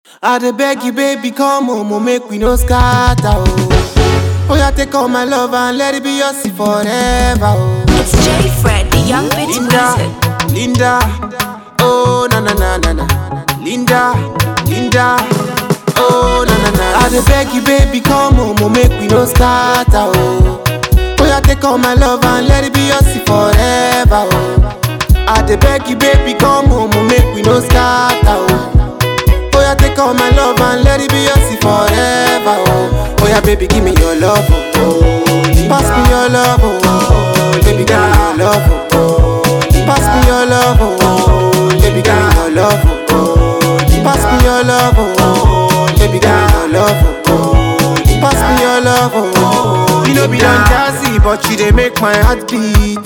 I dey beg you, baby, come home, oh, make we no scatter, oh. Oh, yeah, take all my love and let it be yours forever, oh. It's J Fred, the young bit Linda, music. Linda, oh, na na na na na. Linda, Linda, oh, na na na. I dey beg you, baby, come home, oh, make we no scatter, oh. Oh, yeah, take all my love and let it be yours forever, oh. I dey beg you, baby, come home, oh, make we no scatter, oh. Oh yeah, take all my love and let it be yours forever. Oh, oh yeah, baby, give me your love. Oh, oh. pass me your love. Oh, oh. baby, give me your love. Oh, oh. pass me your love. Oh, oh. baby, give me your love. Oh, oh. pass me your love. Oh, oh. baby, give me your love. Oh, oh. pass me your love. Oh, oh. you know be done jazzy, but you dey make my heart beat.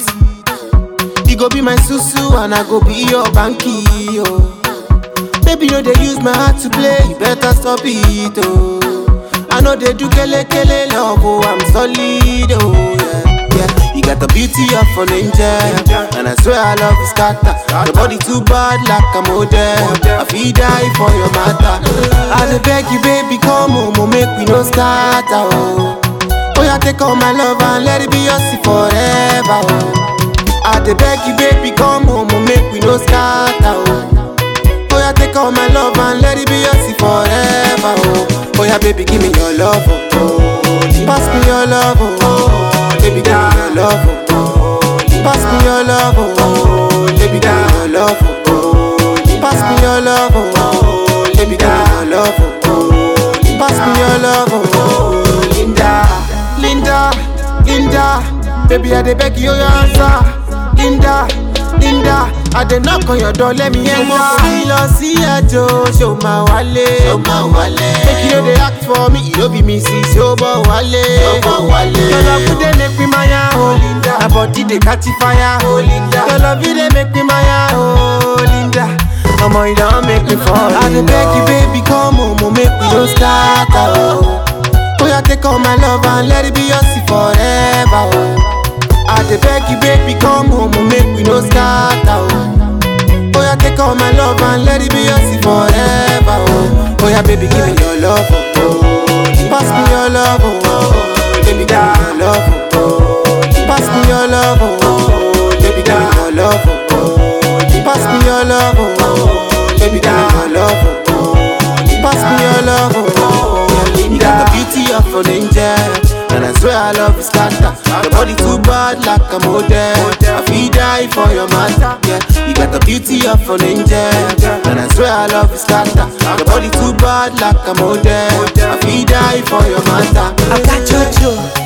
You go be my susu and I go be your banky. Oh. Baby, no, they use my heart to play. You better stop it, oh. I know they do kele kele love, oh. I'm solid, oh, yeah, yeah. You got the beauty of an angel, and I swear I love you scatter. Your body too bad, like a model. I feel die for your matter. I dey beg you, baby, come home, oh, make we no scatter, oh. Oh, yeah, take all my love and let it be yours forever, oh. I dey beg you, baby, come home, oh, make we no scatter, oh. Oh yeah, take all my love and let it be yours forever. Oh, oh yeah, baby, give me your love. Oh, oh. pass me your love. Oh, oh. baby, give me your love. Oh, pass me your love. Oh, baby, give me your love. Oh, pass me your love. Oh, baby, give me your love. Oh, pass me your love. Oh, Linda, Linda, Linda, baby, I dey beg you your answer. Linda, Linda, I dey knock on your door, let me enter. Mo fi lọ sí ẹjọ́, ṣé o máa wálé? Ṣé o máa wálé? Make you no dey act for me, you no be me see, ṣé o bọ̀ wálé? Ṣé o bọ̀ wálé? Your love you dey make me maya, oh Linda. My body dey catch fire, oh Linda. Your love you dey make me maya, oh Linda. Omo, you don make me fall I dey beg you, baby, come home, oh, make we no start, oh. Oh yeah, take all my love and let it be yours forever, oh. I dey beg you, baby, come home, oh, make we no scatter, oh. Oh yeah, take all my love and let it be yours forever, oh. Oh yeah, baby, give me your love, oh. oh. Pass me your love, oh. oh. Baby, give me your love, oh. oh. Pass me your love, oh. oh. Baby, give me your love, oh. oh. Pass me your love, oh. oh. Baby, give me your love, oh. oh. Pass me your love, oh. oh. You got the beauty of an angel. And I swear I love you scatter Your body too bad like a model I feel die for your matter Yeah, you got the beauty of an angel And I swear I love you scatter Your body too bad like a model I feel die for your matter I got Jojo,